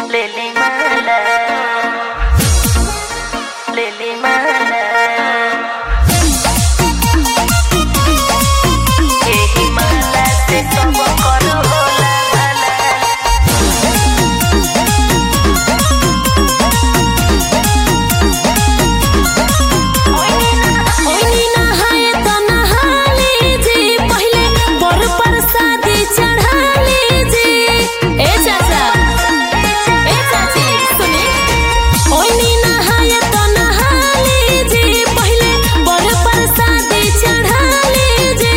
Lily Mala. Lily Mala. यही माला से सब कर होला भला ओइनी नहाए त नहाले जी पहिले बर प्रसादी चढ़ाले जी ए चाचा ए चाची सुने ओइनी नहाए त नहाले जी पहिले बर प्रसादी चढ़ाले जी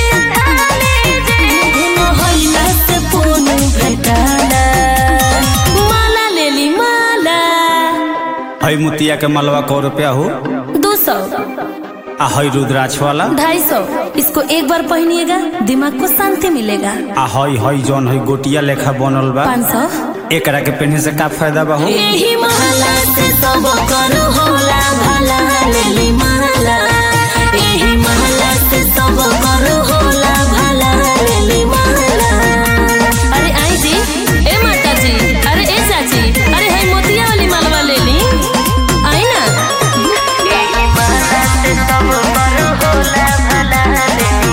गुनो होइला से पुन भेटाला माला लेली माला हई मुतिया के मलवा कौ रुपया हो दो सौ आ हई रुद्राक्ष वाला ढाई सौ इसको एक बार पहनिएगा दिमाग को शांति मिलेगा आ हई हई जौन हई गोटिया लेखा बनल बा पाँच सौ एकरा के पहने से का फायदा बा हो यही महला से सब कर होला भला लेली महला यही महला से सब कर होला भला लेली महला अरे आई जी ए माता जी अरे ए चाची अरे है मोतिया वाली मालवा ले ली आई ना यही माला से सब कर होला भला Lily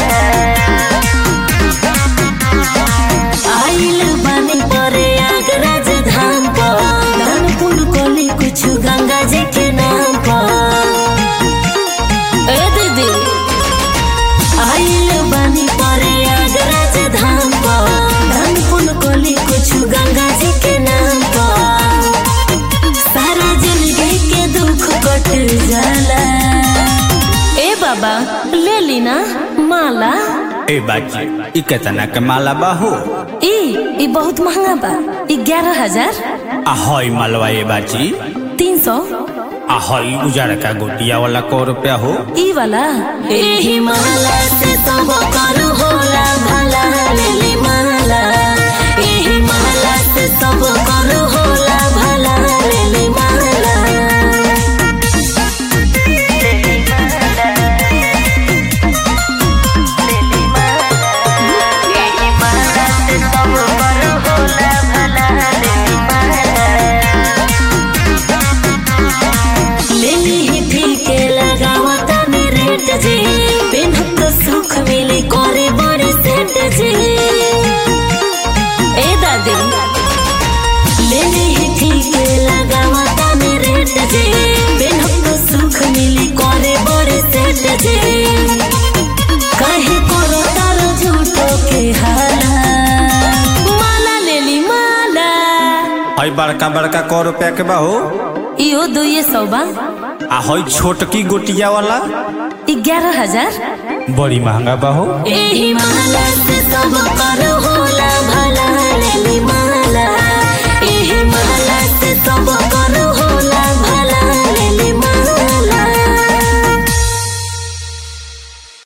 Mala. आइल बानी परे आगराज धाम पर दानपुर कोली कुछ गंगा जी के नाम पर ए दीदी आइल बानी परे आगराज धाम पर दानपुर कोली कुछ गंगा जी के नाम पर सारा जिंदगी के दुख कट जाला ए बाबा ले ली ना माला ए बाजी ई केतना के माला बा हो ई ई बहुत महंगा बा ई ग्यारह हजार आ हई मलवा ए बाजी तीन सौ आ हई उजड़ का गोटिया वाला कौ रुपया हो ई वाला एही माला से सब कर होला भला लेली माला एही माला से सब कर होला भला लेली माला Lily Mala. Lily Mala. यही माला से सब कर होला भला Lily Mala. लेली ही ठीक लगावता नी रेट जी पेनहत तो सुख मिली करे बड़ी सेट जी ए दादी लेली ही ठीक लगावता नी रेट जी पेनहत तो सुख मिली करे बड़ी सेट जी काहे करो तार झूठो के हाला माला लेली माला हई बड़का बड़का कौ रुपया के बा हो इहो दुइये सौ बा आ हई छोटकी गोटिया वाला ग्यारह हजार बड़ी महंगा बा हो एही माला से सब कर